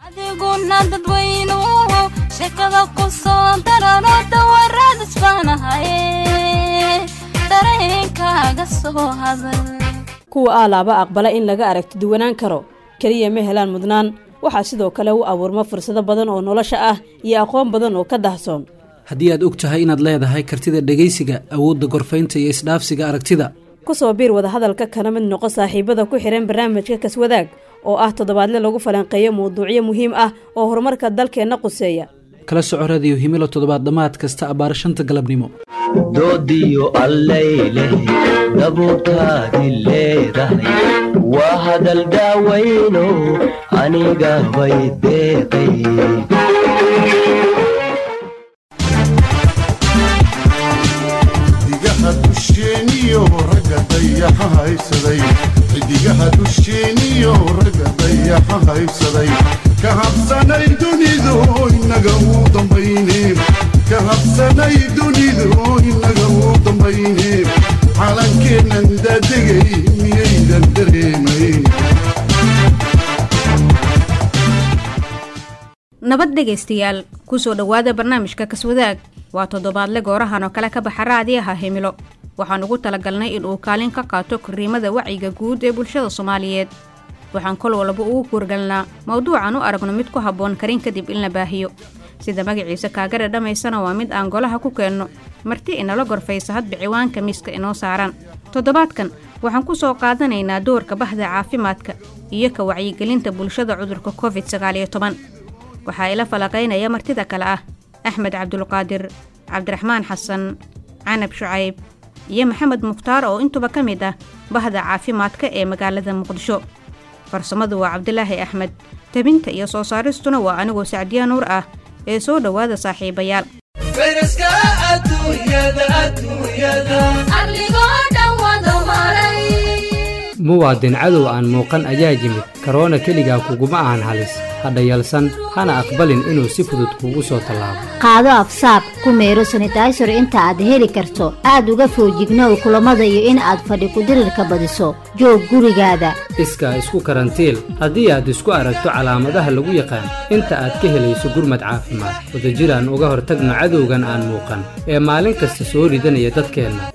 adiguna dadweynuhu sheekada ku soo darano dawaraadas baanahaye dareenkaaga soo hadal kuwa aalaaba aqbala in laga aragti duwanaan karo keliya ma helaan mudnaan waxaa sidoo kale u abuurma fursado badan oo nolosha ah iyo aqoon badan oo ka dahsoon haddii aad og tahay inaad leedahay kartida dhegaysiga awoodda gorfaynta iyo isdhaafsiga aragtida ku soo biir wadahadalka kana mid noqo saaxiibada ku xihan barnaamijka kaswadaag oo ah toddobaadle lagu falanqeeyo mawduucyo muhiim ah oo horumarka dalkeenna quseeya kala soco radiyo himilo toddobaad dhammaad kasta abbaara shanta galabnimo doodiyo allayleh dabuurtaadi leedahay waa hadal daawayno aniga bay deeqay xidigaha dusheeniyo ragga dayaxa haysaday xidigaha dusheeniyo ragga dayaxa haysaday ka habsanay dunidu inaga uu dambayne ka habsanay dunidu inaga uu dambayne calankeennan daadegay miyaydan dareemayn nabad dhegaystayaal kusoo dhowaada barnaamijka kaswadaag waa toddobaadle goorahan oo kale ka baxa raadiyaha himilo waxaan ugu talagalnay inuu kaalin ka qaato koriimada wacyiga guud ee bulshada soomaaliyeed waxaan kol walba ugu kuurgalnaa mawduucan u aragno mid ku habboon karin kadib in la baahiyo sida magaciisa kaagare dhammaysana waa mid aan golaha ku keenno marti inala gorfaysa hadba ciwaanka miiska inoo saaran toddobaadkan waxaan ku soo qaadanaynaa doorka bahda caafimaadka iyo ka wacyigelinta bulshada cudurka covid sagaaliyo toban waxaa ila falaqaynaya martida kale ah axmed cabdulqaadir cabdiraxmaan xasan canab shucayb iyo maxamed mukhtaar oo intuba ka mid ah bahda caafimaadka ee magaalada muqdisho farsamadu waa cabdilaahi axmed tabinta iyo soo saaristuna waa anigoo sacdiya nuur ah ee soo dhowaada saaxiibayaal muwaadin cadow aan muuqan ayaa yimid karoona keligaa kuguma ahan halis hadha yalsan hana aqbalin inuu si fudud kuugu soo tallaabo qaado afsaab ku meero sanitaysor inta aad heli karto aad uga foojignow kulammada iyo in aad fadhi kudirirka badiso joog gurigaada iskaa isku karantiil haddii aad isku aragto calaamadaha lagu yaqaan inta aad ka helayso gurmad caafimaad wadajiraan uga hortagno cadowgan aan muuqan ee maalin kasta soo ridanaya dadkeenna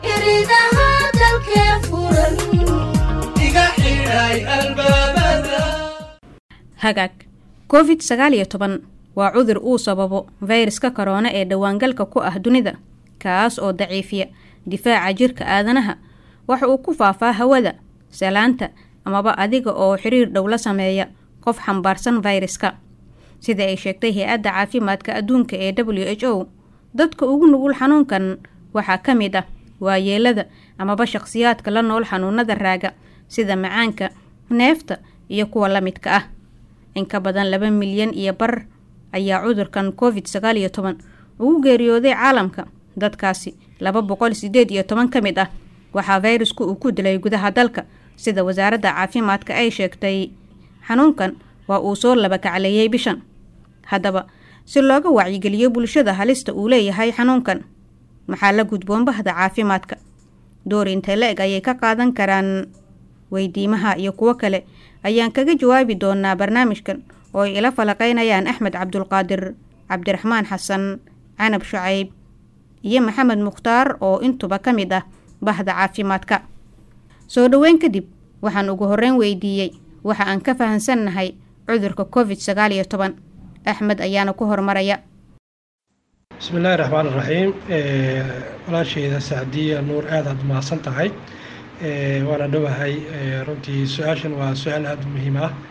hagaag covid sagaal iyo toban waa cudur uu sababo fayraska karoona ee dhowaangalka ku ah dunida kaas oo daciifiya difaaca jirka aadanaha waxa uu ku faafaa hawada salaanta amaba adiga oo xiriir dhow la sameeya qof xambaarsan fayraska sida ay sheegtay hay-adda caafimaadka adduunka ee w h o dadka ugu nugul xanuunkan waxaa ka mid ah waayeelada amaba shaqhsiyaadka la nool xanuunada raaga sida macaanka neefta iyo kuwa la midka ah in ka badan laba milyan iyo bar ayaa cudurkan covid sagaal iyo toban ugu geeriyooday caalamka dadkaasi laba boqol sideed iyo toban ka mid ah waxaa fayrasku uu ku dilay gudaha dalka sida wasaaradda caafimaadka ay sheegtay xanuunkan waa uu soo laba kacleeyey bishan haddaba si looga wacyigeliyo bulshada halista uu leeyahay xanuunkan maxaa la gudboon bahda caafimaadka door intee la eg ayay ka qaadan karaan weydiimaha iyo kuwo kale ayaan kaga jawaabi doonaa barnaamijkan oo ay ila falaqaynayaan axmed cabdulqaadir cabdiraxmaan xasan canab shucayb iyo maxamed mukhtaar oo intuba ka mid ah bahda caafimaadka soo dhoweyn kadib waxaan ugu horreyn weydiiyey waxa aan ka fahansannahay cudurka covid sagaal iyo toban axmed ayaana ku hormaraya bismillaahi raxmaan raxiim walaasheyda sacdiya nuur aad aad mahadsan tahay waana dhowahay runtii su-aashan waa su-aal aada u muhiim ah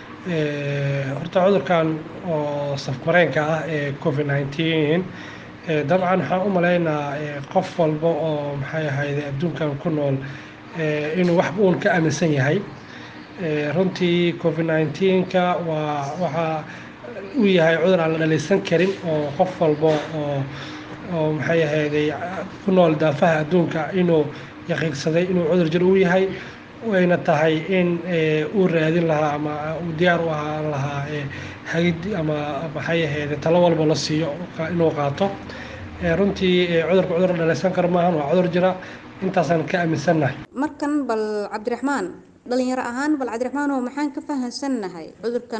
horta cudurkan oo safmareenka ah ee covid nineteen dabcan waxaan u malaynaa qof walba oo maxay ahayd adduunkan ku nool inuu wax uun ka aaminsan yahay runtii covid nineteenka waa waxaa uu yahay cudur aan la dhalaysan karin oo qof walba oo oo maxay ahayday ku nool daafaha adduunka inuu yaqiinsaday inuu cudur jir uu yahay wayna tahay in uu raadin lahaa ama uu diyaar u ahaan lahaa hagid ama maxay ahayd talo walba la siiyo inuu qaato runtii cudurka cudur la dhalaysan karo maahan waa cudur jira intaasaan ka aaminsannahay markan bal cabdiraxmaan dhalinyaro ahaan bal cabdiraxmaan oo maxaan ka fahansannahay cudurkan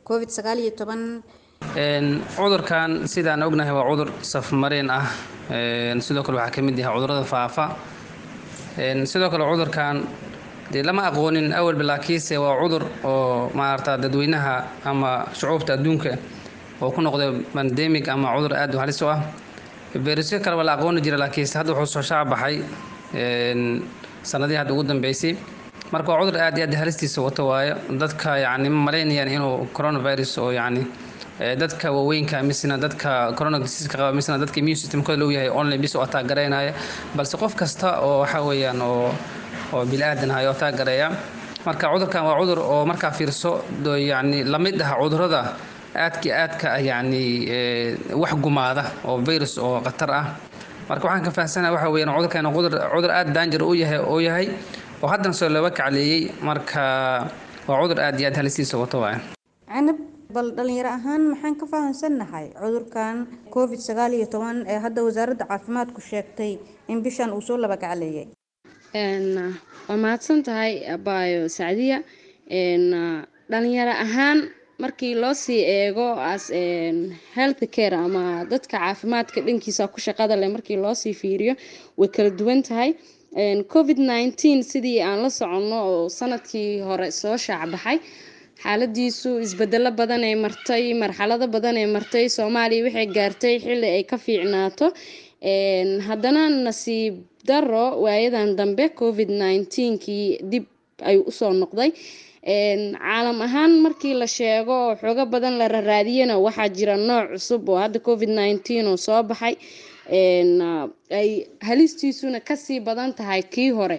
covid sagaal iyo toban cudurkan sidaan ognahay waa cudur safmareen ah sidoo kale waxaa ka mid yahay cudurada faafa sidoo kale cudurkan dee lama aqoonin awalba laakiinse waa cudur oo maarata dadweynaha ama shucuubta adduunka oo ku noqday bandemic ama cudur aad u halis u ah berisyo kale waa la aqooni jira laakiinse hadda wuxuu soo shaac baxay sanadihii hadda ugu dambeysay marka waa cudur aad iyo aad halistiisa wato waayo dadka yacni ma malaynayaan inuu coronavirus oo yacni dadka waaweynka misna dadka corona diseaska qaba misna dadka immune systemkooda loo yahay online bis oo attack garaynaya balse qof kasta oo waxa weeyaan oo oo bili-aadan hayo attack garaya marka cudurkan waa cudur oo markaa fiirso yacni lamid ah cudurada aadka aadka yacni wax gumaada oo virus oo khatar ah marka waxaan ka fahamsanahay waxa weeyaan cudurkan cudur cudur aad danger u yahay oo yahay oo haddana soo looga kacleeyey marka waa cudur aad iyo aad halistiisa wato waaya canab bal dhalinyaro ahaan maxaan ka fahamsannahay cudurkan covid sagaal iyo toban ee hadda wasaaradda caafimaadku sheegtay in bishan uu soo laba kacleeyay waa mahadsan tahay abaayo sacdiya dhalinyaro ahaan markii loo sii eego as health care ama dadka caafimaadka dhankiisa ku shaqada leh markii loo sii fiiriyo way kala duwan tahay covid nineteen sidii aan la soconno oo sanadkii hore soo shaacbaxay xaaladiisu isbedelo badan ee martay marxalado badan ee martay soomaaliya waxay gaartay xilli ay ka fiicnaato haddana nasiib daro waayadan dambe covid nineteenkii dib ayuu usoo noqday caalam ahaan markii la sheego oo xoogo badan la raraadiyana waxaa jira nooc cusub oo hadda covid nineteen oo soo baxay ay halistiisuna kasii badan tahay kii hore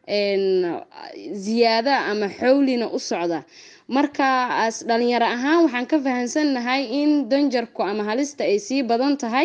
ziyaada ama xowlina u socda markaas dhalinyaro ahaan waxaan ka fahamsannahay in danjarku ama halista ay sii badan tahay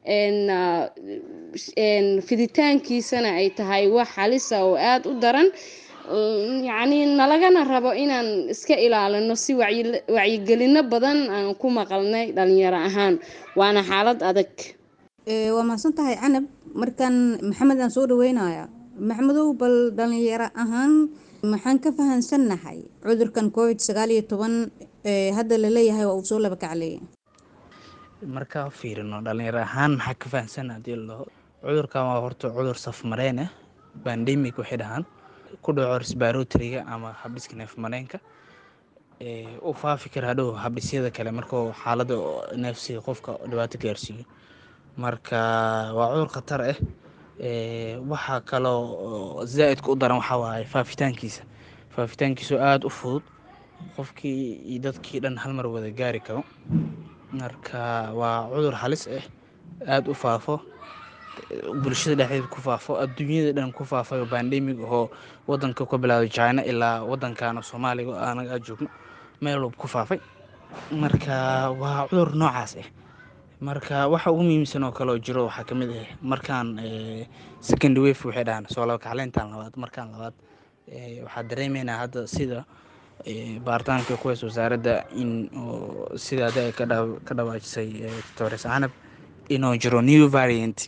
fiditaankiisana ay tahay wax halisa oo aada u daran yacni nalagana rabo inaan iska ilaalino si wacyigelino badan aan ku maqalnay dhalinyaro ahaan waana xaalad adag waa mahadsan tahay canab markan maxamed aan soo dhaweynaya maxamedow bal dhalinyaro ahaan maxaan ka fahamsannahay cudurkan covid sagaal iyo toban ee hadda laleeyahay waa uu soo laba kacleeyay markaa fiirino dhalinyaro ahaan maxaa ka fahamsan hadii lao cudurkan waa horta cudur safmareen ah bandemic waxay dhahaan ku dhaco resbaratoriga ama habdhiska neefmareenka u faafi kara hadhow habdhisyada kale markuu xaalada neefsiga qofka dhibaato gaarsiiyo marka waa cudur khatar ah waxaa kaloo zaa-idka u daran waxaa waaye faafitaankiisa faafitaankiisu aada u fudud qofkii iyo dadkii dhan halmar wada gaari karo marka waa cudur halis ah aada u faafo bulshada dhexdeeda ku faafo adduunyada dhan ku faafay oo bandemig ahoo wadanka ka bilaabay china ilaa wadankan soomaaliga anaga aa joogno meel walba ku faafay marka waa cudur noocaas ah marka waxa ugu muhiimsan oo kale oo jiro waxaa ka mid ah markaan second wave waxay dhahaan soo laba kacleyntan labaad markaan labaad waxaa dareemeynaa hadda sida baaritaanka kuweys wasaaradda in sida ada ka dhawaajisay doctores canab inuu jiro new variant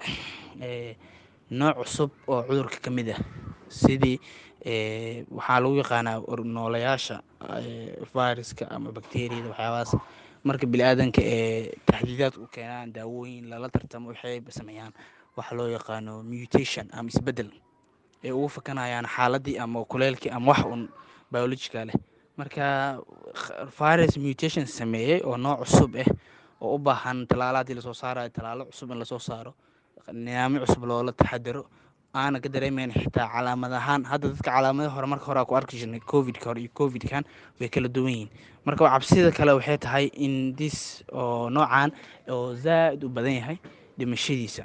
nooc cusub oo cudurka ka mid ah sidii waxaa lagu yaqaanaa noolayaasha viruska ama bacteriyada waxyaabahaas marka bili-aadanka ee taxdiidaad u keenaan daawooyin lala tartamo waxay sameeyaan waxa loo yaqaano mutation ama isbedel ay ugu fakanayaan xaaladii ama kuleelkii ama wax un biologica leh marka virus mutation sameeyey oo nooc cusub ah oo u baahan talaala haddii lasoo saarayo talaalo cusub in lasoo saaro nidaamyo cusub loola taxadaro aana ka dareemeyn xitaa calaamad ahaan hadda dadka calaamadaha hore marka hore ku arki jirnay covidka hore iyo covidkan way kala duwan yihiin marka cabsida kale waxay tahay in dis oo noocan oo zaa-id u badan yahay dhimashadiisa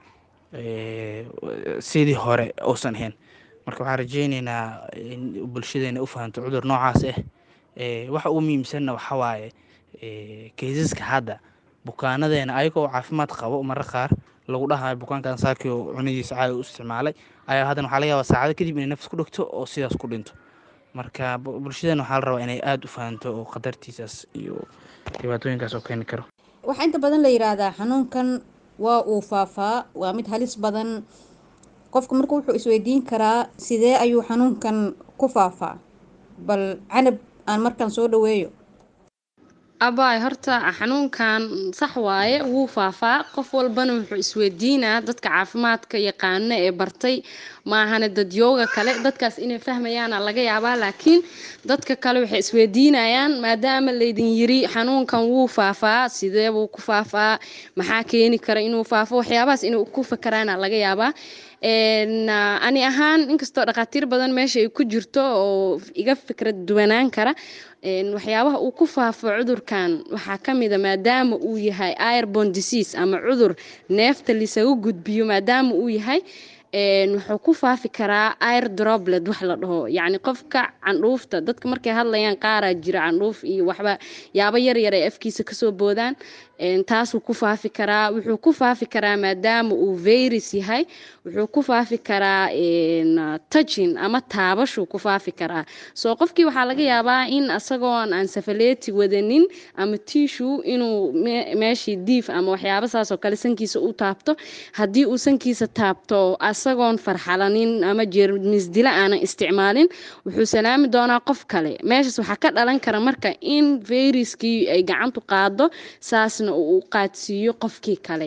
sidii hore uusan ahayn marka waxaan rajeyneynaa in bulshadeena u fahanto cudur noocaas ah waxa ugu muhiimsanna waxaa waaye kaysaska hadda bukaanadeena ayagoo caafimaad qabo marra qaar lagu dhahayo bukaankan saakii oo cunadiisa caadi u isticmaalay ayaa haddana waxaa laga yaabaa saacado kadib inay nafs ku dhigto oo sidaas ku dhinto marka bulshadeena waxaa la rabaa inay aada u fahanto oo khatartiisaas iyo dhibaatooyinkaas oo keeni karo waxaa inta badan la yiraahdaa xanuunkan waa uu faafaa waa mid halis badan qofka marka wuxuu isweydiin karaa sidee ayuu xanuunkan ku faafaa bal canab aan markan soo dhaweeyo abaay horta xanuunkan sax waaye wuu faafaa qof walbana wuxuu isweydiinaa dadka caafimaadka yaqaana ee bartay maahane dadyooga kale dadkaas inay fahmayaana laga yaabaa laakiin dadka kale waxay isweydiinayaan maadaama laydin yiri xanuunkan wuu faafaa sidee buu ku faafaa maxaa keeni kara inuu faafo waxyaabahaas inay ku fakaraana laga yaabaa Een, ah, ani ahaan inkastoo dhakhaatiir badan meesha ay ku jirto oo iga fikrad duwanaan kara een, waxyaabaha uu ku faafo cudurkan waxaa ka mid a maadaama uu yahay airborne disease ama cudur neefta lisagu gudbiyo maadaama uu yahay een, wuxuu ku faafi karaa air droplet wax la dhaho yacni qofka candhuufta dadka markay hadlayaan qaaraa jira candhuuf iyo waxba yaabo yar yar ay afkiisa kasoo boodaan een, taasuu ku faafi karaa wuxuu ku faafi karaa maadaama uu virus yahay wuxuu ku faafi karaa een, touching ama taabashuu ku faafi karaa soo qofkii waxaa laga yaabaa in asagoon aan safaleeti wadanin ama tissue inuu me- meeshii diif ama waxyaabo saas oo kale sankiisa u taabto haddii uu sankiisa taabto asagoon farxalanin ama jeermis dila aanan isticmaalin wuxuu salaami doonaa qof kale meeshaas waxaa ka dhalan kara marka in viruskii ay gacantu qaado saasna uu u qaadsiiyo qofkii kale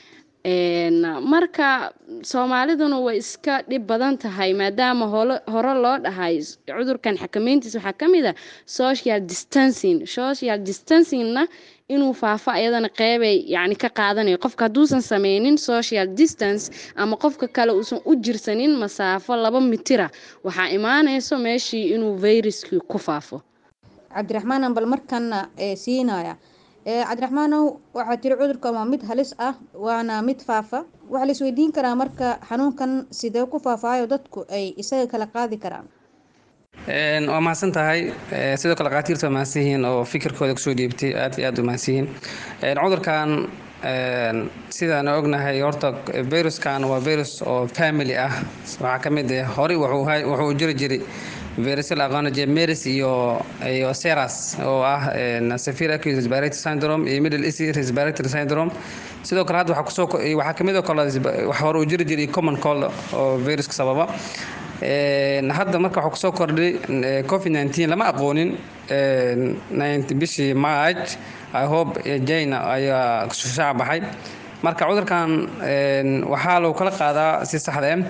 Een, marka soomaaliduna way iska dhib badan tahay maadaama holo- hore loo dhahay s- cudurkan xakameyntiisa waxaa ka mid a social distancing social distancingna inuu faafo ayadana qeybay yacni ka qaadanayo qofka hadduusan sameynin social distance ama qofka kale uusan u jirsanin masaafo laba mitira waxaa imaanayso meeshii inuu viruskii ku faafo cabdiraxmaan bal markana ee siinaya ee cabdiraxmaanow waxaa tiri cudurkan waa mid halis ah waana mid faafa waxaa la isweydiin karaa marka xanuunkan sidee ku faafaayo dadku ay isaga kala qaadi karaan Een, waa mahadsan tahay Ee, sidoo kale qaatiirta waa mahadsan yihiin oo fikirkooda kusoo dhiibtay aad iyo aad u mahadsan yihiin Een, cudurkan een, sidaan ognahay horta viruskan waa virus oo family ah waxaa ka mid ah horey wuxuu hay- wuxuu jiri jiray virusyo la aqoona jiray meris iyo iyo seras oo ah een, severe acute respiratory syndrome iyo middle east respiratory syndrome sidoo kale hadda waxaa kusoo ko- waxaa ka mid oo kale wax hore uu jiri jiray common cold oo viruska sababa Een, hadda marka waxaa kusoo kordhay eh, covid 19 lama aqoonin een, 19 bishii march i hope eh, jane ayaa shaac baxay marka cudurkan een, waxaa lagu kala qaadaa si saxda ah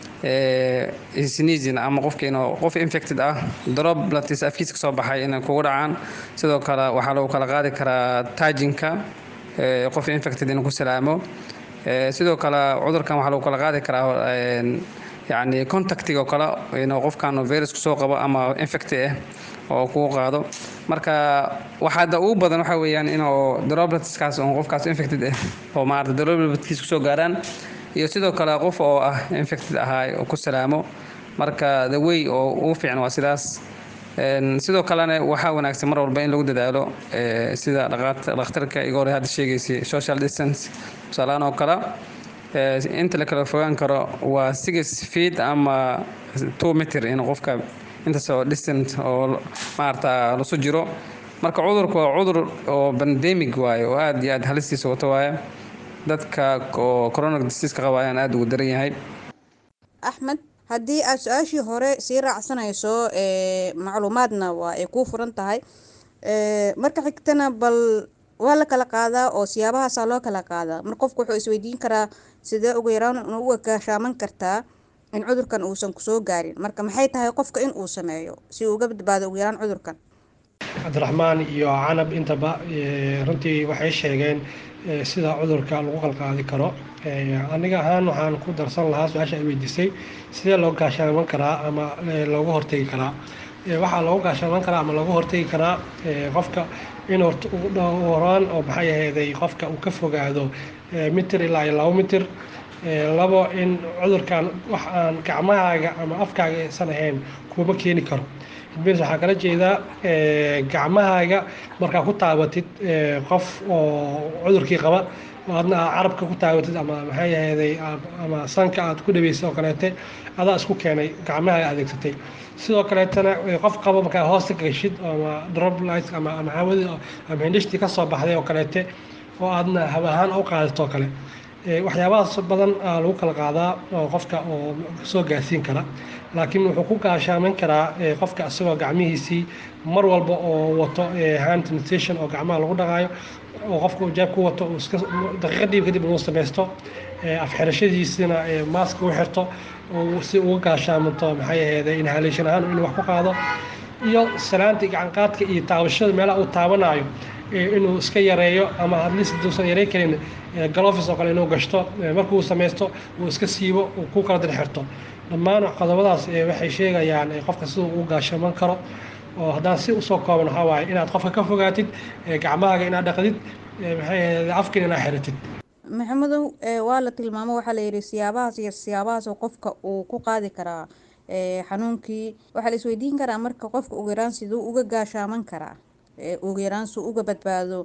eh, sneezing ama qofka inuu qof infected ah droplets afkiisa kasoo baxay inay kugu dhacaan sidoo kale waxaa lagu kala qaadi karaa taajinka eh, qof infected inuu ku salaamo Eh, sidoo kale cudurkan waxaa lagu kala qaadi karaa een, yacni contactiga oo kale inuu qofkan virus kusoo qabo ama infecti ah oo kugu qaado marka waxaa hadda ugu badan waxa weeyaan inuu dropletskaas oo qofkaas infected ah oo maarata dropletkiis kusoo gaaraan iyo sidoo kale qof oo ah infected ahaa oo ku salaamo marka the way oo ugu fiican waa sidaas Een, sidoo kalena waxaa wanaagsan mar walba in lagu dadaalo eh, sida dhaqaat- dhakhtarka iga hore hadda sheegaysay social distance tusaalahaan oo kale eh, inta la kala fogaan karo waa six feet ama two meter in qofka intaas oo distant oo maarata lasu jiro marka cudurku waa cudur oo pandemic waaye oo aad iyo aad halistiisa wato waaye dadka oo corona disease ka qabayaan aad ugu daran yahay axmed haddii aad su-aashii hore sii raacsanayso ee macluumaadna waa ay kuu furan tahay ee marka xigtana bal waa la kala qaadaa oo siyaabahaasaa loo kala qaadaa mar qofku wuxuu isweydiin karaa sidee ugu yaraan uga gaashaaman kartaa in cudurkan uusan kusoo gaarin marka maxay tahay qofka in uu sameeyo si uu uga badbaado ugu yaraan cudurkan cabdiraxmaan iyo canab intaba eh, runtii waxay sheegeen eh, sida cudurka lagu qalqaadi karo Eh, aniga ahaan waxaan ku darsan lahaa su-aasha ay weydiisay sidee loo gaashaaman karaa ama eh, looga hortegi karaa Eh, waxaa loogu gaashaaman karaa ama looga hortegi karaa eh, qofka in horta ugu dhowraan oo maxay aheeday qofka uu ka fogaado eh, mitir ilaa iyo labo mitir Eh, labo in cudurkan wax aan gacmahaaga ama afkaaga aysan ahayn kuma keeni karo bes waxaa kala jeedaa eh, gacmahaaga markaa ku taabatid eh, qof oo cudurkii qaba oo adna aad carabka ku taabatid ama maxay aheeday aad- ama sanka aad ku dhaweysay oo kaleete adaa isku keenay gacmahaaga adeegsatay sidoo kaleetana eh, qof qaba markaa hoosta gashid ama droplight ama ama hawadii ama hindhishtii ka soo baxday oo kaleete oo aadna hab ahaan u qaadato oo kale waxyaabahaas badan aa lagu kala qaadaa oo qofka oo soo gaarsiin kara laakiin wuxuu ku gaashaaman karaa qofka isagoo gacmihiisii mar walba oo wato hand sanitation oo gacmaha lagu dhaqaayo oo qofka uu jaab ku wato uu iska daqiiqadiiba kadib inuu samaysto afxirashadiisina maaska u xirto si uga gaashaamanto maxay aheeday inhalation ahaan inuu wax ku qaado iyo salaantii gacanqaadka iyo taabashada meelaha uu taabanayo inuu iska yareeyo ama atleast haduusan yareyn karin galofis oo kale inuu gashto markuu samaysto uu iska siibo uu ku kala dirxirto dhammaan qodobadaas waxay sheegayaan qofka siduu u gaashaman karo oo haddaan si usoo kooban waxaa waaye inaad qofka ka fogaatid gacmahaaga inaad dhaqdid maxay ahayd afkin inaad xiratid maxamedow waa la tilmaamo waxaa layidhi siyaabahaas iyo siyaabahaas oo qofka uu ku qaadi karaa xanuunkii waxaa la isweydiin karaa marka qofka ugu yaraan siduu uga gaashaaman karaa ugu yaraan suu uga badbaado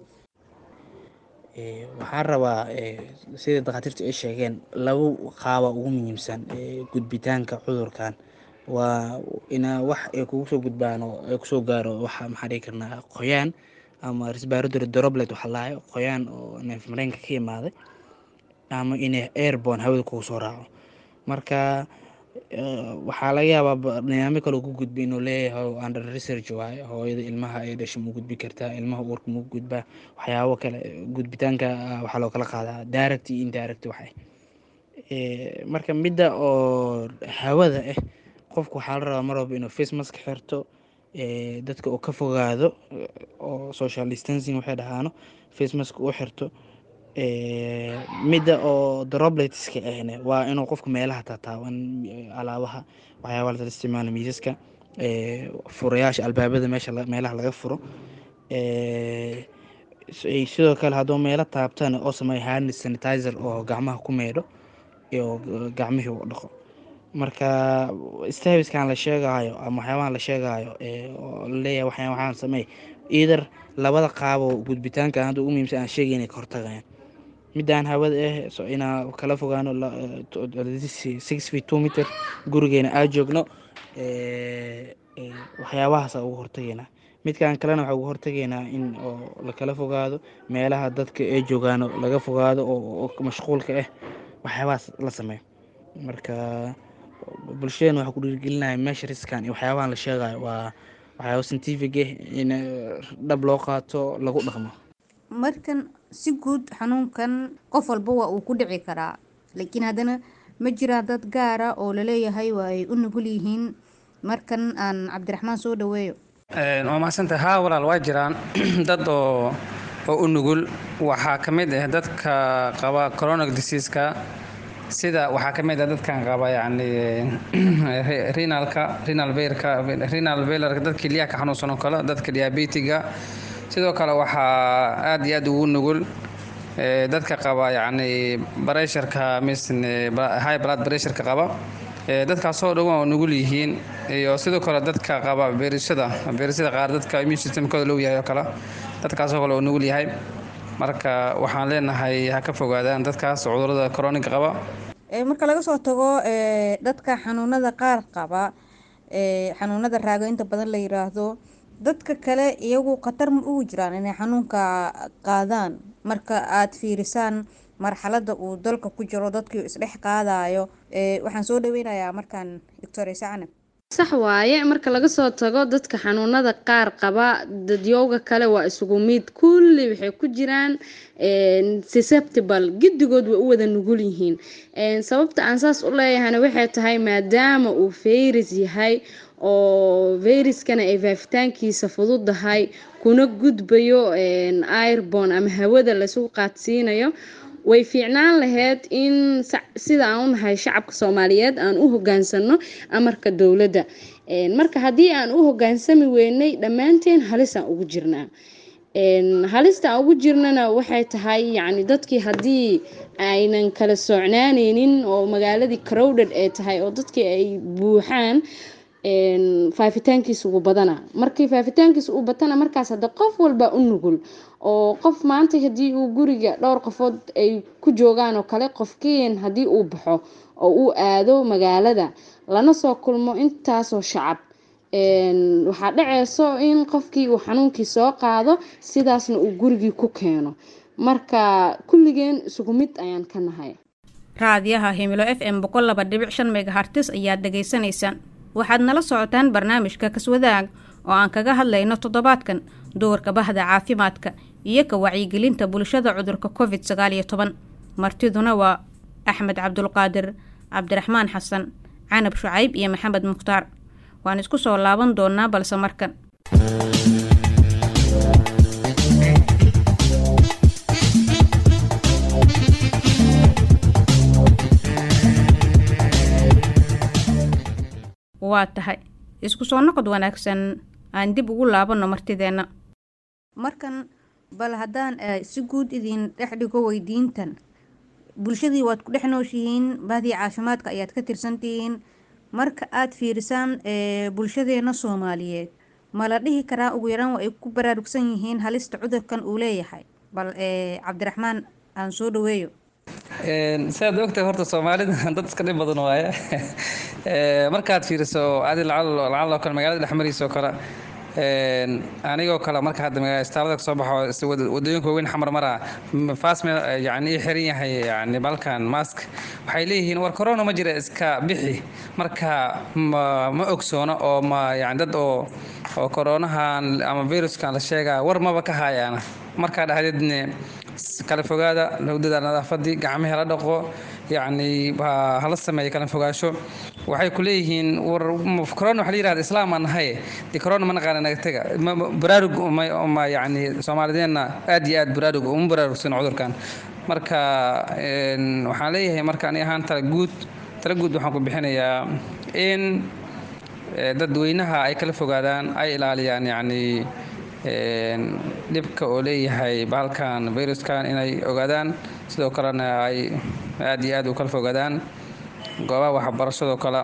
waxaan rabaa sida dakhaatiirtu ay sheegeen laba qaaba ugu muhiimsan gudbitaanka cudurkan waa inaa wax ay kugu soo gudbaan oo ay kusoo gaaro waxa maxaa dhihi karnaa qoyaan ama respiratory droplet waxa lahayo qoyaan oo neef mareenka ka imaaday ama inay airborne hawada kugu soo raaco marka waxaa laga yaabaa nidaamyo kale ku gudba inuu leeyahay under research waaye hooyada ilmaha ay dhashay mu gudbi kartaa ilmaha uurka mu gudbaa waxyaabo kale gudbitaanka waxaa loo kala qaadaa direct iyo indirect waxay marka midda oo hawada ah qofku waxaa la rabaa mar walba inuu face mask xirto dadka uu ka fogaado oo social distancing waxay dhahaano face mask u xirto midda oo dropletska ahne waa inuu qofku meelaha taataaban alaabaha waxyaaba la isticmaalo miisaska furayaasha albaabada meesha meelaha laga furo sidoo kale hadduu meelo taabtana oo sameeyo hand sanitizer oo gacmaha ku meedho iyo gacmihii u dhaqo marka staviskan la sheegaayo ama waxyaabahan la sheegaayo oo laleeyahay waxyaan waxaan sameey either labada qaabo gudbitaanka hadda ugu muhiimsan aan sheegay inay ka hortagayaan midaan hawada ah so inaa kala fogaano six feet two meter gurigeena aa joogno waxyaabahaasa ugu hortageynaa midkan kalena waxaa ugu hortageynaa in oo lakala fogaado meelaha dadka ay joogaano laga fogaado oo mashquulka ah waxyaabahaas la sameeyo marka bulshadeena waxaa ku dhiirigelinaya meesha riskan iyo waxyaabahan la sheegayo waa waxyaaba scientific ah in dhab loo qaato lagu dhaqmo markan si guud xanuunkan qof walba waa uu ku dhici karaa laakiin haddana ma jiraa dad gaara oo laleeyahay waa ay u nugul yihiin markan aan cabdiraxmaan soo dhaweeyo waa mahadsantahay haa walaal waa jiraan dad oo oo u nugul waxaa ka mid ah dadka qaba coronac diseaska sida waxaa ka mid ah dadkan qaba yacni renalka renal veilka renal veilarka dadka kelyaha ka xanuunsan oo kale dadka diabetiga sidoo kale waxaa aad iyo aad ugu nugul dadka qaba yacni baresharka misne high blood pressureka qaba dadkaasoo dhan waa nugul yihiin iyo sidoo kale dadka qaba beerishada beerishada qaar dadka immune systemkooda low yahay oo kale dadkaasoo kale oo nugul yahay marka waxaan leenahay ha ka fogaadaan dadkaas cudurada coroniga qaba marka laga soo tago dadka xanuunada qaar qaba xanuunada raago inta badan la yiraahdo dadka kale iyagu khatar ma ugu jiraan inay xanuunka qaadaan marka aad fiirisaan marxalada uu dalka ku jiro dadkii isdhex qaadayo waxaan soo dhaweynayaa markaan doctor sacnab sax waaye marka laga soo tago dadka xanuunada qaar qaba dadyowga kale waa isugu mid kulli waxay ku jiraan susceptible giddigood way u wada nugul yihiin sababta aan saas u leeyahayna waxay tahay maadaama uu fayris yahay oo fayraskana ay faafitaankiisa fududahay kuna gudbayo airbon ama hawada lasu qaadsiinayo way fiicnaan lahayd in sida aan u nahay shacabka soomaaliyeed aan u hogaansano amarka dowladda marka haddii aan u hogaansami weynay dhammaanteen halisaan ugu jirnaa halista aan ugu jirnana waxay tahay yacni dadkii haddii aynan kala socnaaneynin oo magaaladii crowded ay tahay oo dadkii ay buuxaan faafitaankiisa ugu badana markii faafitaankiisa uu batana markaas hadda qof walba u nugul oo qof maanta haddii uu guriga dhowr qofood ay ku joogaan oo kale qofkiin haddii uu baxo oo uu aado magaalada lana soo kulmo intaasoo shacab waxaa dhaceyso in qofkii uu xanuunkii soo qaado sidaasna uu gurigii ku keeno marka kulligeen isugu mid ayaan ka nahay raadiyaha himilo f m boqol laba dhibic shan megahartis ayaad dhegaysanaysaan waxaad nala socotaan barnaamijka kaswadaag oo aan kaga hadlayno toddobaadkan doorka bahda caafimaadka iyo ka wacyigelinta bulshada cudurka covid sagaal iyo toban martiduna waa axmed cabdulqaadir cabdiraxmaan xasan canab shucayb iyo maxamed mukhtaar waan isku soo laaban doonaa balse markan waa tahay isku soo noqod wanaagsan aan dib ugu laabanno martideenna markan bal haddaan si guud idin dhex dhigo weydiintan bulshadii waad ku dhex nooshihiin bahdii caafimaadka ayaad ka tirsantihiin marka aad fiirisaan bulshadeena soomaaliyeed ma la dhihi karaa ugu yaraan waa ay ku baraarugsan yihiin halista cudurkan uu leeyahay bal cabdiraxmaan aan soo dhaweeyo siaad ogtahay horta soomaalida dad iska dhib badan waaye markaad fiiriso adi lacaloo kale magaalada dhexmariisoo kale anigoo kale marka hadda istaalada kasoo baxo wadooyinka waaweyn xamar mara fasme yani ii xiran yahay yani balkan mask waxay leeyihiin war corona ma jira iska bixi marka ma ma ogsoona oo ma yani dad oo oo coronahan ama viruskan la sheegaa war maba ka hayaana markaa dhahdeedne kala fogaada lagu dadaal nadaafadii gacmihii la dhaqo yacni hala sameeyo kala fogaasho waxay ku leeyihiin war corona waxa la yirahda islaam aan nahay dee corona ma naqaana naga tega baraarug ma yacni soomaalideenna aad iyo aad baraarug uma baraarugsan cudurkan marka waxaan leeyahay marka ani ahaan tala guud tala guud waxaan ku bixinayaa in dadweynaha ay kala fogaadaan ay ilaaliyaan yacni dhibka oo leeyahay bahalkan viruskan inay ogaadaan sidoo kalena ay aad iyo aad u kala fogaadaan goobaha waxbarashadoo kale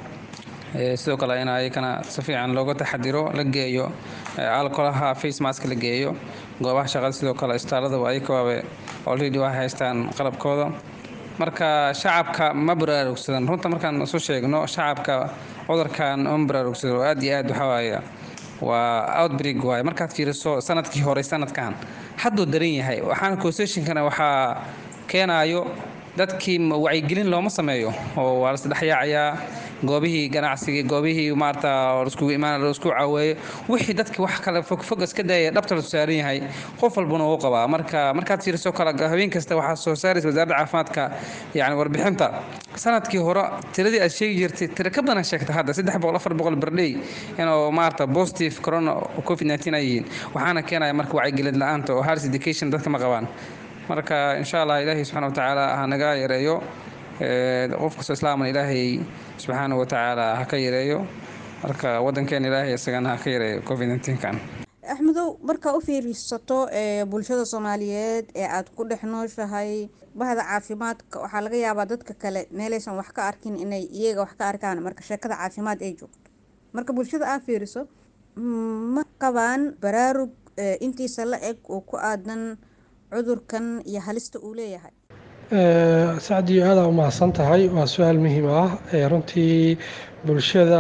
sidoo kale in ayakana si fiican looga taxadiro la geeyo alcolaha face mask la geeyo goobaha shaqada sidoo kale istaalada ayakaaba already waxay haystaan qalabkooda marka shacabka ma baraarugsadan runta markaan isu sheegno shacabka cudurkan ma baraarugsado aad iyo aad waxaa waaye waa outbreak waaye markaad fiiriso sanadkii hore sanadkan hadduu daran yahay waxaana constitutionkana waxaa keenaayo dadkii wacyigelin looma sameeyo oo waa lasdhexyaacayaa goobihii ganacsiga goobihii maarata iskugu imaan isku caaweeyo wixii dadki wax kale fogfog iska daaya dhabta la saaran yahay qof walbana uu qabaa marka markaad fiiriso kale habeen kasta waxaa soo saaraysa wasaaradda caafimaadka yani warbixinta sanadkii hore tiradii aad sheegi jirtay tira ka badan sheegta hadda saddex boqol afar boqol berdhey inuu maarata positive corona covid 19 ay yihiin waxaana keenaya marka wacyigelin la-aanta oo hars education dadka ma qabaan marka insha allah ilaahay subxana watacaala ha naga yareeyo qof kastoo islaaman ilaahay subxaana watacaala ha ka yareeyo marka wadankeena ilaahay isagana ha ka yareeyo covid 19kan axmedow markaa u fiirisato bulshada soomaaliyeed ee aada ku dhex nooshahay bahda caafimaadka waxaa laga yaabaa dadka kale meelaysan wax ka arkin inay iyaga wax ka arkaan marka sheekada caafimaad ay joogto marka bulshada aad fiiriso ma qabaan baraarug intiisa la eg oo ku aadan cudurkan iyo halista uu leeyahay sacdiyo aada umahadsan tahay waa su-aal muhiim ah runtii bulshada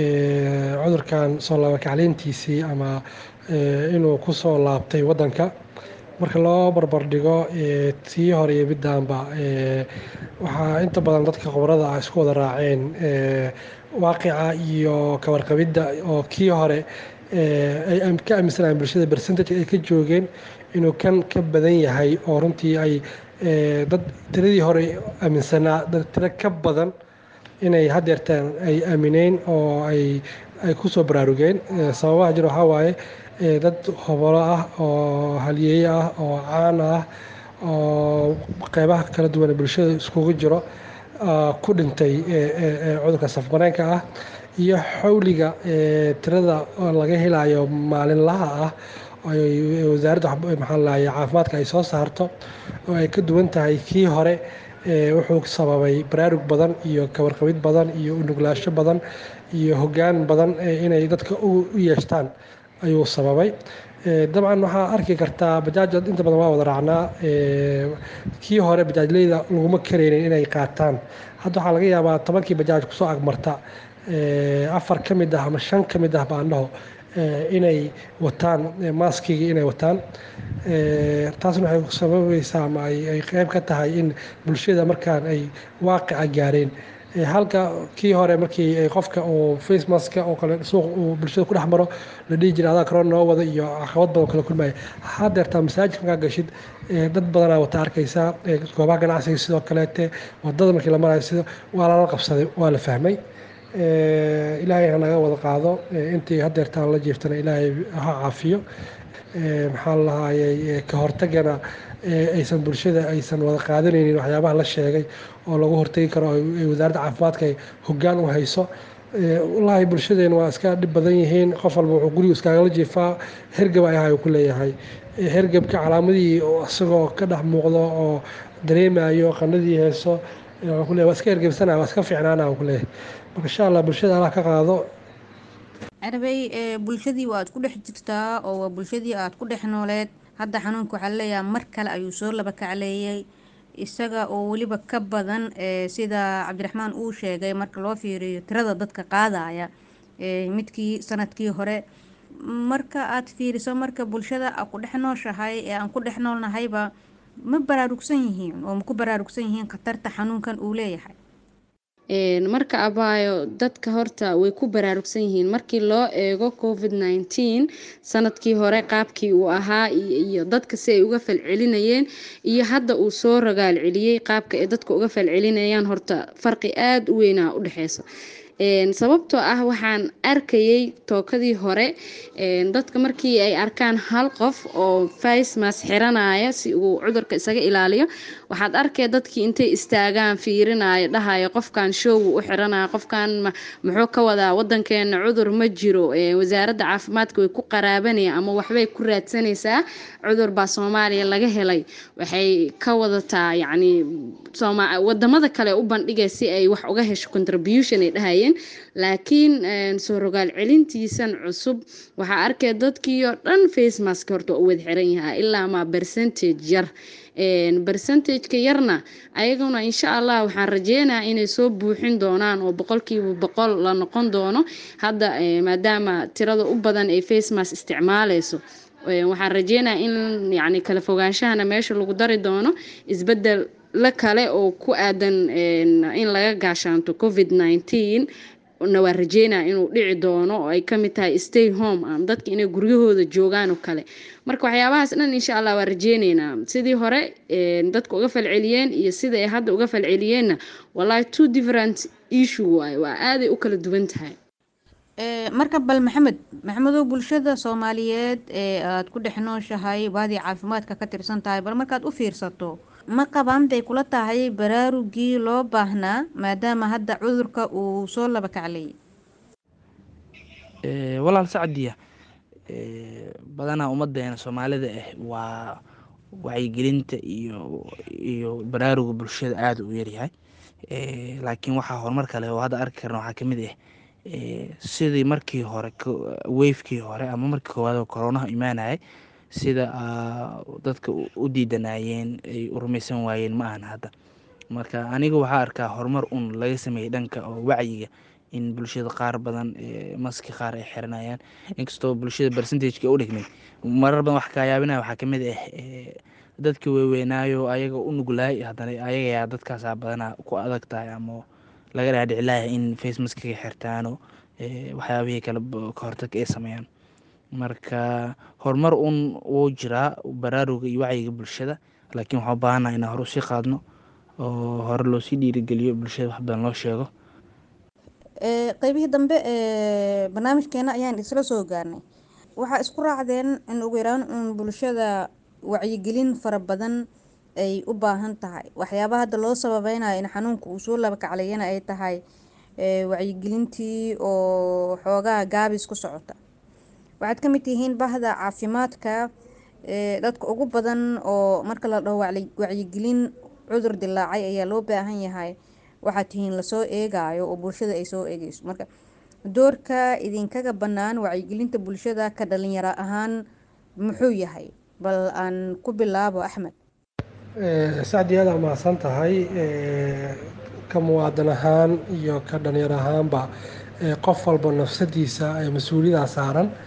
cudurkan soo laabakacleyntiisii ama inuu ku soo laabtay waddanka marka loo barbardhigo tii hore iyo middaanba waxaa inta badan dadka khubarada ah isku wada raaceen waaqica iyo kawarqabidda oo kii hore ay ka aaminsanayeen bulshada percentage ay ka joogeen inuu kan ka badan yahay oo runtii ay dad tiradii hore aaminsanaa dad tiro ka badan inay haddeertaan ay aamineen oo ay ay ku soo baraarugeen sababaha jir waxaa waaye dad hobolo ah oo haliyeeye ah oo caan ah oo qeybaha kala duwan ee bulshada iskugu jiro ku dhintay cudurka safmareenka ah iyo xawliga tirada laga helayo maalinlaha ah wasaaradda maxaa lahay caafimaadka ay soo saarto oo ay ka duwan tahay kii hore wuxuu sababay baraarug badan iyo kawarqabid badan iyo unuglaasho badan iyo hoggaan badan inay dadka u yeeshtaan ayuu sababay dabcan waxaa arki kartaa bajaaj inta badan waa wada raacnaa kii hore bajaajleyda laguma karaynin inay qaataan hadda waxaa laga yaabaa tobankii bajaaj kusoo agmarta afar ka mid ah ama shan ka mid ah baan dhaho inay wataan maaskigii inay wataan taasna waxay sababaysaa ama ay qeyb ka tahay in bulshada markaan ay waaqica gaareen halka kii hore markii qofka uu face maska oo kale suuq uu bulshada ku dhex maro la dhihi jiray adaa corona noo wada iyo caqabad badan kala kulmaya hadeertaa masaajidka markaa gashid dad badanaa wata arkaysaa goobaha ganacsiga sidoo kaleete wadada markii la marayo sida waa lala qabsaday waa la fahmay ilaahay ha naga wada qaado intii hadeertaan la jiiftana ilaahay ha caafiyo maxaa la lahaayey ka hortagana aysan bulshada aysan wada qaadanaynin waxyaabaha la sheegay oo lagu hortagi karo wasaaradda caafimaadka ay hoggaan u hayso wallaahi bulshadeena waa iska dhib badan yihiin qof walba wuxuu gurigu iskaagala jiifaa hergab ay ahay ku leeyahay hergebka calaamadihii isagoo ka dhex muuqdo oo dareemayo qanadii heeso ku leeyahay waa iska hergebsanaya waa iska fiicnaana ku leeyahay marka insha allah bulshada allah ka qaado carabey bulshadii waad ku dhex jirtaa oo waa bulshadii aad ku dhex nooleed hadda xanuunka waxaa laleeyahay mar kale ayuu soo laba kacleeyay isaga oo weliba ka badan sida cabdiraxmaan uu sheegay marka loo fiiriyo tirada dadka qaadaya midkii sanadkii hore marka aad fiiriso marka bulshada a ku dhex nooshahay ee aan ku dhex noolnahayba ma baraarugsan yihiin oo ma ku baraarugsan yihiin khatarta xanuunkan uu leeyahay marka abaayo dadka horta way ku baraarugsan yihiin markii loo eego covid nineteen sanadkii hore qaabkii uu ahaa iyo dadka si ay uga falcelinayeen iyo hadda uu soo ragaal celiyey qaabka ay dadka uga falcelinayaan horta farqi aada u weynaa u dhexeysa sababtoo ah waxaan arkayay tookadii hore dadka markii ay arkaan hal qof oo facemas xiranaya si uu cudurka isaga ilaaliyo waxaad arkay dadkii intay istaagaan fiirinaya dhahaya qofkan showgu u xiranaya qofkan muxuu ka wadaa wadankeena cudur ma jiro wasaaradda caafimaadka way ku qaraabanaya ama waxbay ku raadsanaysaa cudur baa soomaaliya laga helay waxay ka wadataa yacni wadamada kale u bandhigay si ay wax uga hesho contribution ay dhahayeen laakiin soo rogaal celintiisan cusub waxaa arkay dadkii oo dhan face mask horta u wada xiran yahaa ilaa ma percentage yar percentageka yarna ayaguna insha allah waxaan rajeynayaa inay soo buuxin doonaan oo boqolkiiba boqol la noqon doono hadda maadaama tirada u badan ay face mask isticmaaleyso waxaan rajeynayaa in yacni kala fogaanshahana meesha lagu dari doono isbedel la kale oo ku aadan in laga gaashaanto covid nineteen na waa rajeynaya inuu dhici doono oo ay kamid tahay stay home am dadka inay guryahooda joogaan oo kale marka waxyaabahaas dhan insha allah waa rajeyneynaa sidii hore dadka uga falceliyeen iyo sida ay hadda uga falceliyeenna wallahi two different issue waaye waa aaday u kala duwan tahay marka bal maxamed maxamedow bulshada soomaaliyeed ee aada ku dhex nooshahay baadii caafimaadka ka tirsan tahay bal markaad u fiirsato ma qabaan bay kula tahay baraarugii loo baahnaa maadaama hadda cudurka uu soo laba kacleeyay walaal sacdiya badanaa ummadeena soomaalida ah waa wacyigelinta iyo iyo baraaruga bulshada aada u yaryahay laakiin waxaa horumar kale oo hadda arki karna waxaa kamid ah sidii markii hore weyfkii hore ama markii koowaad oo koronaha imaanayay sida dadka u diidanayeen ay u rumaysan waayeen ma ahan hadda marka aniga waxaa arkaa horumar un laga sameeyey dhanka oo wacyiga in bulshada qaar badan maski qaar ay xiranayaan inkastoo bulshada percentageka u dhigmay marar badan wax kaayaabinaya waxaa kamid ah dadka weeweynaayo ayaga u nuglaay haddana ayagayaa dadkaasaa badanaa ku adag tahay ama laga dhaadhicilaya in face maskiga xirtaano waxyaabihii kale ka hortag ay sameeyaan marka horumar un wuu jiraa baraaruga iyo wacyiga bulshada laakiin waxaa u baahannaha inaan hore usii qaadno oo hore loosii dhiirigeliyo bulshada wax badan loo sheego qeybihii dambe ee barnaamijkeena ayaan isla soo gaarnay waxaa isku raacdeen in ugu yaraan uun bulshada wacyigelin fara badan ay u baahan tahay waxyaabaha hadda loo sababeynayo in xanuunka uu soo laba kaclayana ay tahay wacyigelintii oo xoogaha gaabis ku socota waxaad ka mid tihiin bahda caafimaadka dadka ugu badan oo marka la dhaho wacyigelin cudur dilaacay ayaa loo baahan yahay waxaad tihiin lasoo eegayo oo bulshada ay soo eegeyso marka doorka idinkaga bannaan wacyigelinta bulshada ka dhalinyaro ahaan muxuu yahay bal aan ku bilaabo axmed sacdi aada mahadsan tahay ka muwaadan ahaan iyo ka dhalinyar ahaanba qof walba nafsadiisa mas-uuliyada saaran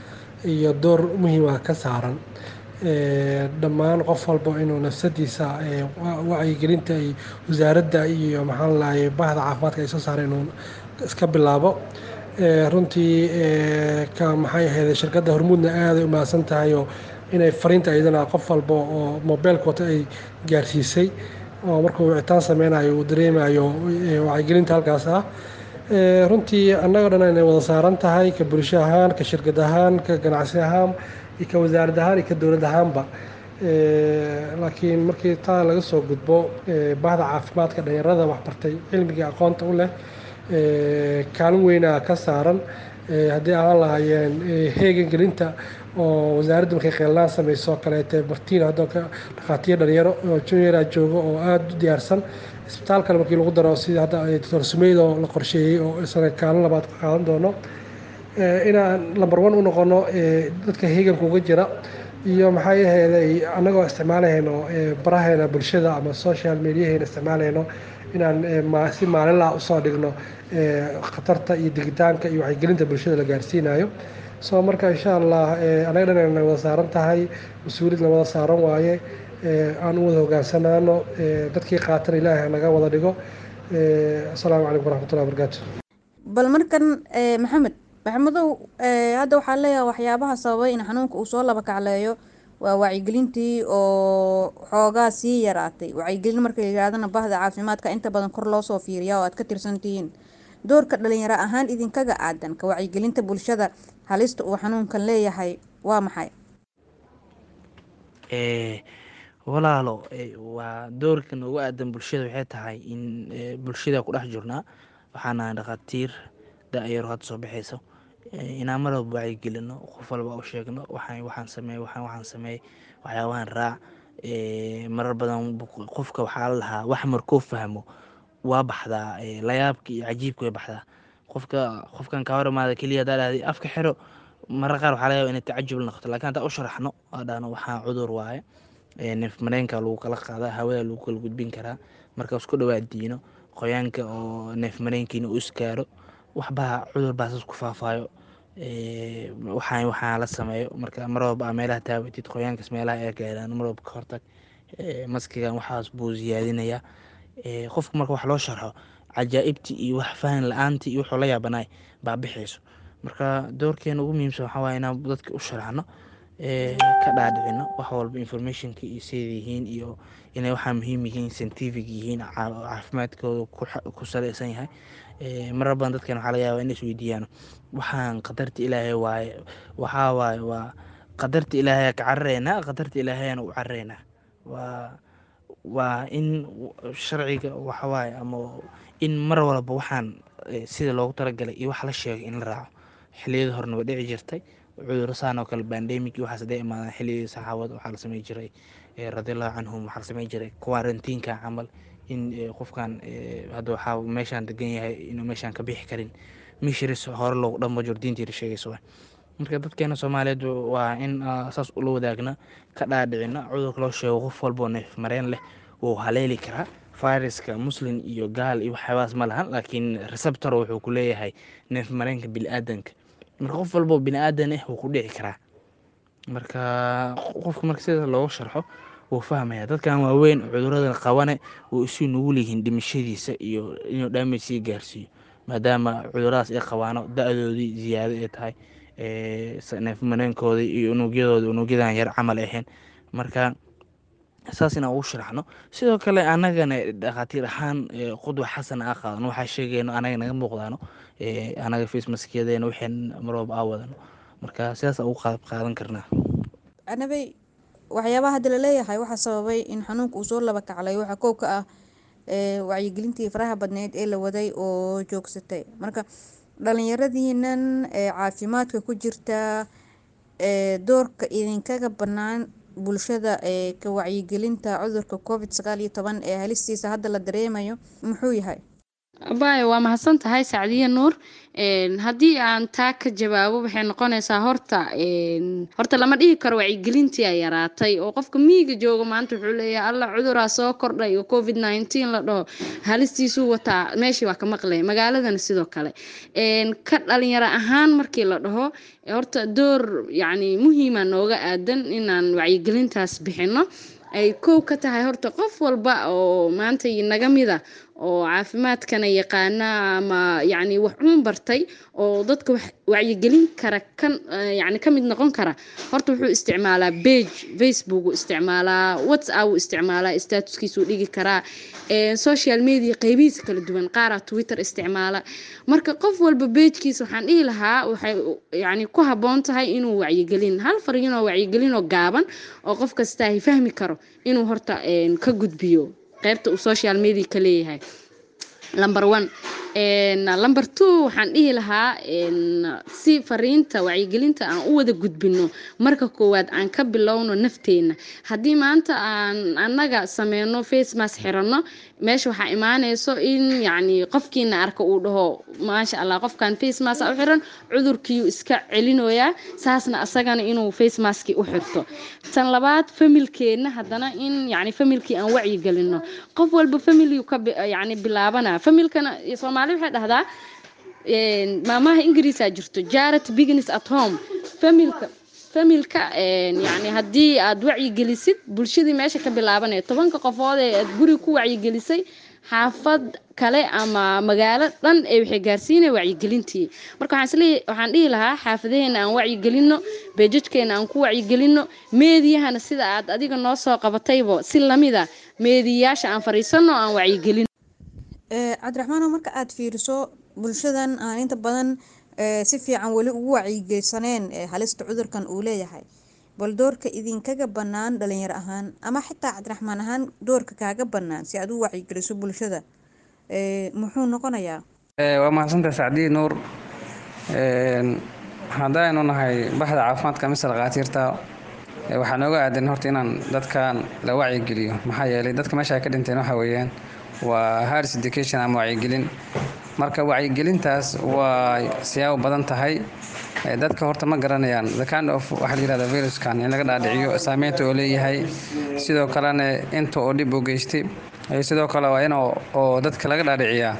iyo door muhiima ka saaran dhammaan qof walba inuu nafsadiisa wacyigelinta ay wasaaradda iyo maxaan lahay bahda caafimaadka ay soo saareen inuu iska bilaabo runtii ka maxay ahayd shirkadda hormuudna aaday u mahadsan tahay oo inay fariinta iyadana qof walba oo mobeylka wata ay gaarsiisay oo markuu wicitaan sameynayo uu dareemayo wacyigelinta halkaas ah runtii annaga dhan inay wada saaran tahay ka bulsho ahaan ka shirkad ahaan ka ganacsi ahaan iyo ka wasaarad ahaan iyo ka dowlad ahaanba laakiin markii taa laga soo gudbo bahda caafimaadka dhalinyarada waxbartay cilmiga aqoonta u leh kaalin weynaa ka saaran haddii ahaan lahaayeen heegan gelinta oo wasaaradda markay qeelaan sameyso kaleete martiin haddoo ka dhakhaatiir dhalinyaro oo juniora joogo oo aada u diyaarsan isbitaalkana markii lagu daro sida hadda doctor sumeyd oo la qorsheeyey oo isana kaalin labaad ka qaadan doono inaan lamber one u noqono dadka heeganka uga jira iyo maxay ahaydey annagoo isticmaalahayno baraheena bulshada ama social mediaheena isticmaalahayno inaan si maalinlaha usoo dhigno khatarta iyo digitaanka iyo wacyigelinta bulshada la gaarsiinayo so marka insha allah anaga dhan na wada saaran tahay mas-uuliyad la wada saaran waaye aan u wada hogaansanaano dadkii qaatan ilaahay naga wada dhigo asalaamu calaykum waraxmatullahi wabarakaatu bal markan maxamed maxamedow hadda waxaa leeyahay waxyaabaha sababay in xanuunka uu soo laba kacleeyo waa wacyigelintii oo xoogaa sii yaraatay wacyigelin marka la yidhahdana bahda caafimaadka inta badan kor loo soo fiiriyaa oo aad ka tirsantihiin doorka dhalinyaro ahaan idinkaga aadan ka wacyigelinta bulshada halista uu xanuunkan leeyahay waa maxay walaalo waa doorkan ugu aadan bulshada waxay tahay in bulshada ku dhex jirnaa waxaan nahay dhakhaatiir da-yaro hadda soo baxayso inaan mar walba wacyigelino qof walba u sheegno waxaan waxaan sameey waxaan waxaan sameey waxyaabahan raac marar badan qofka waxaa la lahaa wax markuu fahmo waa baxdaa layaabka iyo cajiibka way baxdaa qofka qofkan kaa hor imaada keliya hadaa dhahday afka xiro marar qaar waxaa laga yaba inay tacajub la noqoto lakin haddaa u sharaxno waa dhahno waxaa cudur waaye neef mareenka lagu kala qaadaa hawada lagu kala gudbin karaa marka isku dhawaadiino qoyaanka oo neef mareenkiina u iskaaro waxbaa cudur baa saas ku faafaayo waxaan waxaa la sameeyo marka mar walba aa meelaha taawatid qoyaankaas meelaha ay gaaraan mar walba ka hortag maskigan waxaas buu ziyaadinayaa qofka marka wax loo sharxo cajaa'ibtii iyo wax fahan la-aantii iyo wuxuu la yaabanaay baa bixayso marka doorkeena ugu muhiimsan waxaa waaya inaan dadka u sharaxno ka dhaadhicino wax walba informationka iyo siday yihiin iyo inay waxaa muhiim yihiin scientific yihiin caafimaadkooda ku saleysan yahay marar badan dadkan waxaa laga yaaba in isweydiiyaan waxaan qadarta ilaahay waaye waxaa waaye waa qadarta ilaahay ka carareynaa qadarta ilaahayana u carareynaa waa waa in sharciga waxawaaye ama in mar walba waxaan sida loogu talagalay iyo wax la sheegay in la raaco xiliyada horena way dhici jirtay cudurro saan oo kale bandemic iyo waxaas haday imaadaan xiliyadii saxaabada waxaa la samey jiray radiallahu canhum waxaa la samey jiray quarantiinka camal in qofkan hadda waxaa meeshaan degan yahay inuu meeshaan ka bixi karin mishiris hore loogu dhanba jiro diintiira sheegaysa waay marka dadkeena soomaaliyeed waa in saas ula wadaagna ka dhaadhicina cudurka loo sheego qof walboo neef mareen leh wuu haleeli karaa viruska muslim iyo gaal iyo waxyaabahaas ma lahan laakiin receptor wuxuu ku leeyahay neef mareenka bini-aadanka marka qof walboo bini-aadan ah wuu ku dhici karaa marka qofka marka sida loogu sharxo wuu fahmaya dadkan waaweyn cuduradan qabane wuu isu nugul yihiin dhimashadiisa iyo inuu dhaamaj sii gaarsiiyo maadaama cuduradaas ay qabaano da-doodii ziyaado ay tahay neef mareenkoodii iyo unugyadooda unugyadan yar camal ahayn marka saas inaan ugu sharaxno sidoo kale anagana dhakhaatiir ahaan qudwa xasan aa qaadano waxaa sheegayno anaga naga muuqdaano anaga facemaskeedeena waxaan marwalba aa wadano marka sidaas ugu qaab qaadan karnaa anabay waxyaabaha hadda laleeyahay waxaa sababay in xanuunka uu soo laba kaclay waxaa koow ka ah wacyigelintii faraha badneyd ee la waday oo joogsatay marka dhalinyaradiinan caafimaadka ku jirta doorka idinkaga banaan bulshada ee ka wacyigelinta cudurka covid sagaal iyo toban ee halistiisa hadda la dareemayo muxuu yahay abaayo waa mahadsan tahay sacdiye nuur Een, haddii aan taa ka jawaabo waxay noqonaysaa horta een, horta lama dhihi karo wacyigelintii ay yaraatay oo qofka miyiga jooga maanta wuxuu leeyahay alla cuduraa soo kordhay oo covid 19 la dhaho halistiisuu wataa meeshii waa ka maqlay magaaladana sidoo kale Een, ka dhalinyaro ahaan markii la dhaho horta door yacni muhiima nooga aadan inaan wacyigelintaas bixino ay kow ka tahay horta qof walba oo maanta naga mida oo caafimaadkana yaqaana ama yacni wax uun bartay oo dadka wax wacyigelin kara kan eh, yacni ka mid noqon kara horta wuxuu isticmaalaa page facebook uu isticmaalaa whatsapp uu isticmaalaa statuskiisuu dhigi karaa eh, social media qeybihiisa kala duwan qaaraa twitter isticmaala marka qof walba pagekiisa waxaan dhihi lahaa waxay yacni ku habboon tahay inuu wacyigelin hal fariin oo wacyigelin oo gaaban oo qof kasta ay fahmi karo inuu horta een, ka gudbiyo qaybta uu social media ka leeyahay number one Een, number two waxaan dhihi lahaa een, si fariinta wacyigelinta aan u wada gudbino marka koowaad aan ka bilowno nafteena haddii maanta aan annaga sameyno face mask xiranno meesha waxaa imaaneyso in yacni qofkiina arka uu dhaho maasha allah qofkan face mask u xiran cudurkiiyu iska celinoyaa saasna asagana inuu face maski u xirto tan labaad familkeena haddana in yacni familkii aan wacyi gelino qof walba familyu ka bi- yacni bilaabana familkana soomaali waxay dhahdaa een, maamaha ingiriisaa jirto jarat business at home familka familka een, yacni haddii aad wacyigelisid bulshadii meesha ka bilaabanaya tobanka qofood ee aad guriga ku wacyigelisay xaafad kale ama magaalo dhan ee waxay gaarsiinaya wacyigelintii marka waxaan isleeyahay waxaan dhihi lahaa xaafadaheena aan wacyigelino beejajkeena aan ku wacyigelino meediyahana sida aad adiga noo soo qabataybo si lamida meediyayaasha aan fariisano aan wacyigelino Ee, cabdiraxmaanow marka aad fiiriso bulshadan aan inta badan ee, si fiican weli ugu wacyigeysaneen ee halista cudurkan uu leeyahay bal doorka idinkaga bannaan dhalinyaro ahaan ama xitaa cabdiraxmaan ahaan doorka kaaga bannaan si aad u wacyigeliso bulshada ee, muxuu noqonayaa Eh, waa mahadsantahay sacdiye nuur Een, haddaynu nahay baxda caafimaadka mise dhakhaatiirta eh, waxaa nooga aadan horta inaan dadkan la wacyigeliyo maxaa yeelay dadka meesha ay ka dhinteen waxa weeyaan waa hars education ama wacyigelin marka wacyigelintaas waa siyaabo badan tahay Eh, dadka horta ma garanayaan the kind of waxaa la yihahda viruskan in laga dhaadhiciyo saameynta oo leeyahay sidoo kalena inta oo dhib u geystay Eh, sidoo kale waa in oo oo dadka laga dhaadhiciyaa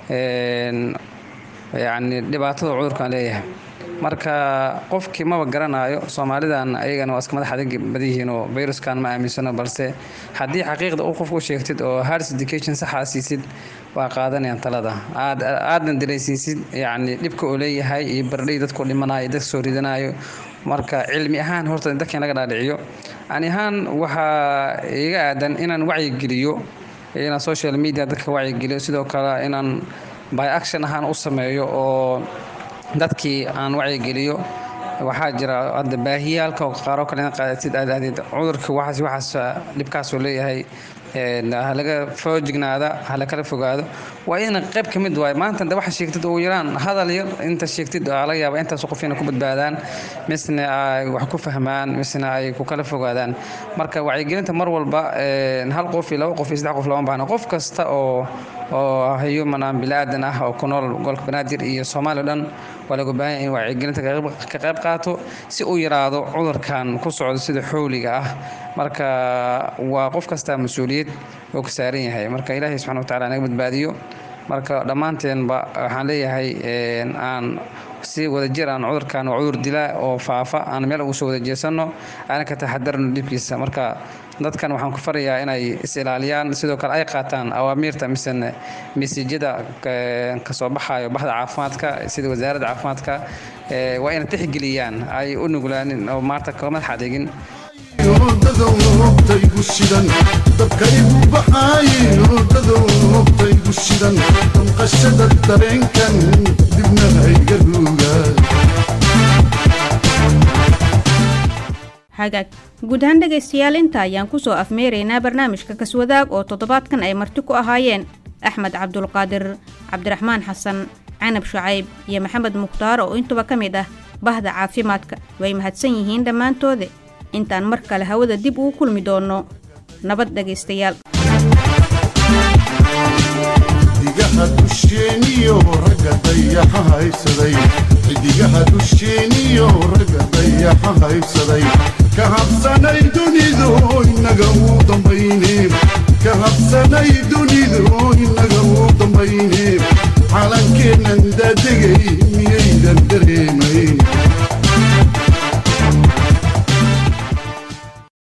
een, yacni dhibaatada uu cudurkan leeyahay marka qofkii maba garanayo soomaalidan ayagana waa iska madax adag badiyihiin oo viruskan ma aaminsano balse haddii xaqiiqda uu qofku u sheegtid oo hars education saxa aad siisid waa qaadanayaan talada aad aadna dareysiisid yacni dhibka uu leeyahay iyo bardhay dadku dhimanayo dadka soo ridanayo marka cilmi ahaan horta dadka in laga dhaadhiciyo ani ahaan waxaa iga aadan inaan wacyigeliyo inaan social media dadka wacyigeliyo sidoo kale inaan by action ahaan u sameeyo oo dadkii aan wacyigeliyo waxaa jira hadda baahiyaalka oo qaaro kale inaad qaadatid aad aadid cudurka waxaas waxaas dhibkaasuu leeyahay een, ha laga foojignaada ha la kala fogaado waa in qayb ka mid waay maanta de waxa sheegtid ugu yaraan hadal yar inta sheegtid aa laga yaaba intaas qof inay ku badbaadaan misna ay wax ku fahmaan misna ay ku kala fogaadaan marka wacyigelinta mar walba een, hal qof iyo laba qof iyo saddex qof lama baahna qof kasta oo oo human aan bilaadan ah oo ku nool gobolka banaadir iyo soomaaliya o dhan waa lagu baahan yahay in wacyigelinta ka qayb- ka qayb qaato si uu yaraado cudurkan ku socdo sida xowliga ah marka waa qof kasta mas-uuliyad oo ka saaran yahay marka ilaahay subxana wa tacaala naga badbaadiyo marka dhammaanteenba waxaan leeyahay een, aan si wadajir aan cudurkan waa cudur dilaa oo faafa aan meel ugu soo wada jeesano aana ka taxadarno dhibkiisa marka dadkan waxaan ku farayaa inay is ilaaliyaan sidoo kale ay qaataan awaamiirta misene mesiijyada ka- kasoo baxayo baxda caafimaadka sida wasaaradda caafimaadka ee, waa inay tixgeliyaan ay u nuglaanin oo maarta kala madax adeegin hurdadowtaygu shidan dabkaygu baxaaye hurdadowtaygu shidan damqashada dareenkan dibna hayga ruugaa xagaag guud ahaan dhegaystayaal inta ayaan kusoo afmeeraynaa barnaamijka kaswadaag oo toddobaadkan ay marti ku ahaayeen axmed cabdulqaadir cabdiraxmaan xasan canab shucayb iyo maxamed mukhtaar oo intuba ka mid ah bahda caafimaadka way mahadsan yihiin dhammaantoode intaan mar kale hawada dib ugu kulmi doonno nabad dhegaystayaal digaha xidigaha dusheeniyo ragga dayaxa haysaday xidigaha dusheeniyo ragga dayaxa haysaday ka habsanay dunidu inaga uu dambayne ka habsanay dunidu inaga uu dambayne calankeennan daadegay miyaydan dare